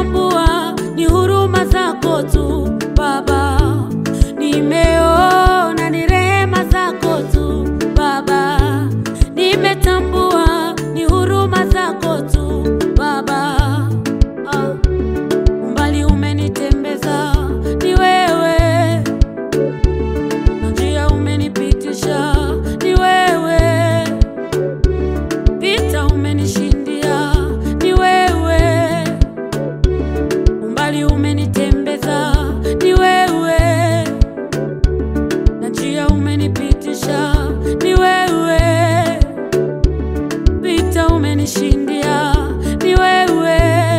nimetambua ni huruma zako tu Baba, nimeona ni rehema zako tu Baba, nimetambua ni huruma zako tu Baba. Ah, umbali umenitembeza ni wewe, na njia umenipitisha ni wewe, vita umenishindia ni wewe, umbali umenitembeza ni wewe, na njia umenipitisha ni wewe, vita umenishindia ni wewe.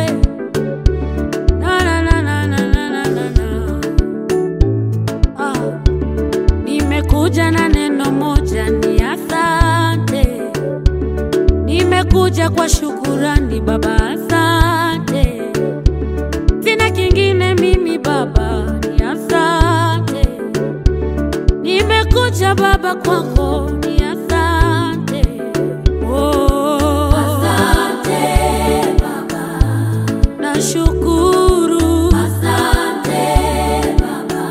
Na, na, na, na, na, na, na, na, na. Ah. Nimekuja na neno moja ni asante, nimekuja kwa shukurani Baba, asante. Sina kingine mimi Baba, ni asante. Nimekuja Baba kwako, ni asante. Oh. Asante Baba, nashukuru. Asante Baba.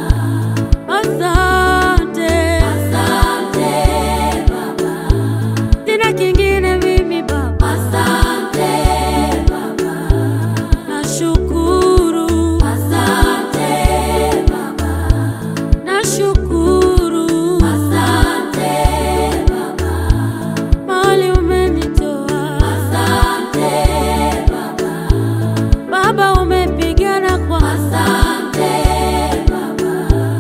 Asante, asante Baba, sina kingine mimi Baba. Asante Baba, nashukuru. Asante Baba, nashukuru. Asante Baba, mahali umenitoa. Asante Baba, Baba umepigana kwa. Asante Baba.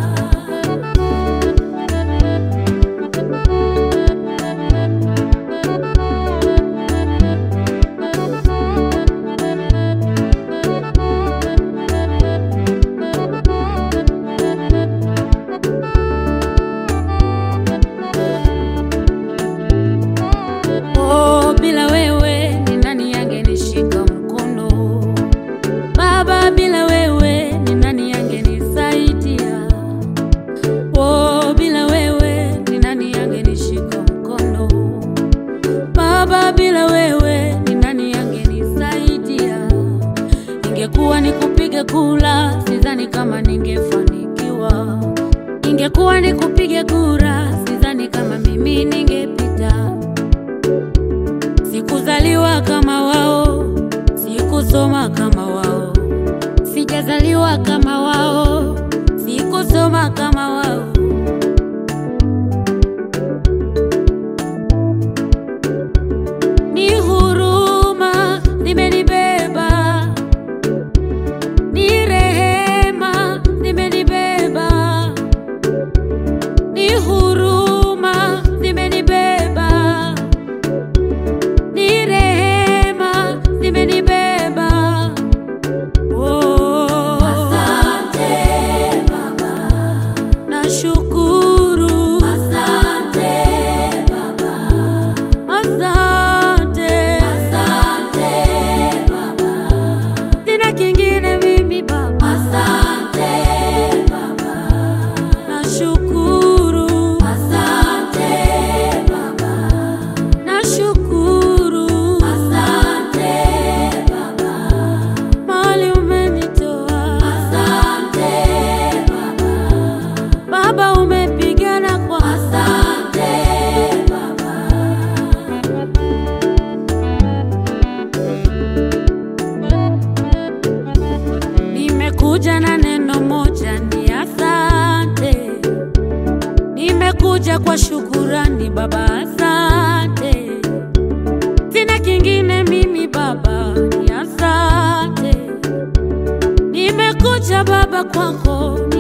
Oh, bila wewe ni nani angenishika mkono? Baba, bila wewe ni nani angenisaidia? Oh, bila wewe ni nani angenishika mkono? Baba, bila wewe ni nani angenisaidia? Ingekuwa ni kupiga kura, sidhani kama ningefanikiwa. Ingekuwa ni kupiga kura, sidhani kama mimi ningepita. Sikuzaliwa kama wao, sikusoma kama wao, sijazaliwa kama wao, sikusoma kama wao. Ni huruma zimenibeba, ni rehema zimenibeba, ni huruma zimenibeba ni rehema zimenibeba. Oh, asante Baba, nashukuru. Asante Baba, asante, asante Baba, sina kingine mimi Baba. Asante Baba, nashukuru. Asante Baba. Nashukuru, asante Baba, mahali umenitoa. Asante Baba, Baba umepigana kwa. Asante Baba. Nimekuja na neno moja ni asante. Nimekuja kwa shukurani Baba, asante. Sina kingine mimi Baba, ni asante. Nimekuja Baba kwako,